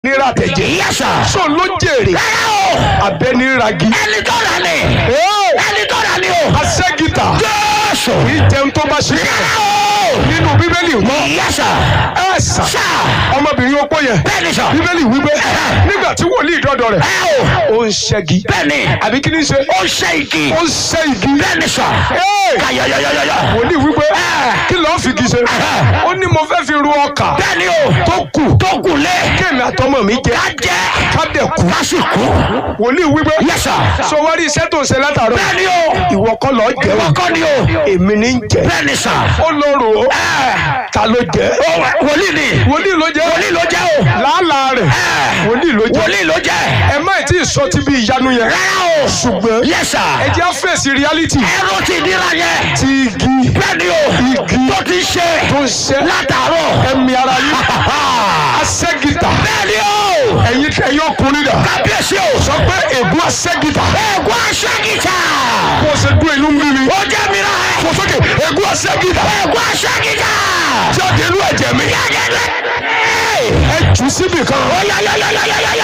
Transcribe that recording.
ra tẹ̀jẹ̀ yẹ́sà. so ló jèrè rárá o. abẹ́ni ragi ẹni tó rà ni. Ee, ẹni tó rà ni o. asẹ́gìtà jésù. kì í jẹun tó bá ṣe rárá o. nínú bíbélì mọ́ yẹ́sà. ẹ sà sà. ọmọbìnrin opó yẹn bẹ́ẹ̀ni sọ. bíbélì wípé nígbà tí wòlíì dọ́dọ̀ rẹ̀ ẹ o. ó ń ṣẹ́gi bẹ́ẹ̀ni. àbí kí ni ṣe ó ṣe igi. ó ń ṣẹ́ igi bẹ́ẹ̀ni sọ. Ee, kàyọyọyọyọ. wòlíì wípé kí lọ́ọ́ fi igi ṣe ó ní mo fẹ́ fi ru ọkà bẹ́ẹ̀ni o. tó kù tó kù lé. kéèmí àtọmọ mi jẹ ká jẹ́. ká dẹ̀ kú ká sì kú. wòlíì wípé yẹ́sà. sọ wá rí iṣẹ́ tó ń ṣe látàárọ̀ bẹ́ẹ̀ni o. ìwọ kọ́ lọ́ọ́ jẹ́ o kọ́kọ́ ni o. èmi ní ń jẹ bẹ́ẹ̀ni sọ. ó lọ rò ó ta ló jẹ ó wòlíì ni. wòlíì ló jẹ wòlíì ló jẹ́ o. làálàá rẹ̀ wòlíì ló jẹ wòlíì ló jẹ́. ẹ má ì tí ì sọ ti bí ìyanu yẹn rárá o. ṣùgbọ́n yẹ́sà. ẹ jẹ́ á fèsì reality ẹrú ti dira yẹn. ti igi bẹ́ẹ̀ni o. igi tó ti ṣe. tó ń ṣe látàárọ̀. ẹ̀mí ara yìí asẹ́gìtà bẹ́ẹ̀ni o. ẹ̀yin ẹ̀yin ọkùnrin dà kábíyèsí o. sọ pé ègún asẹ́gìtà ẹ̀gbọ́n aṣẹ́gìtà. kó o ṣe dún inú mímí ó jẹ́ mìíràn ẹ̀. fò sókè ègún asẹ́gìtà ẹ̀gbọ́n aṣẹ́gìtà. jáde inú ẹ̀jẹ̀ mi yẹ́gẹ́dẹ́. ẹ jù síbì kan ó yá yá yá yá yá yá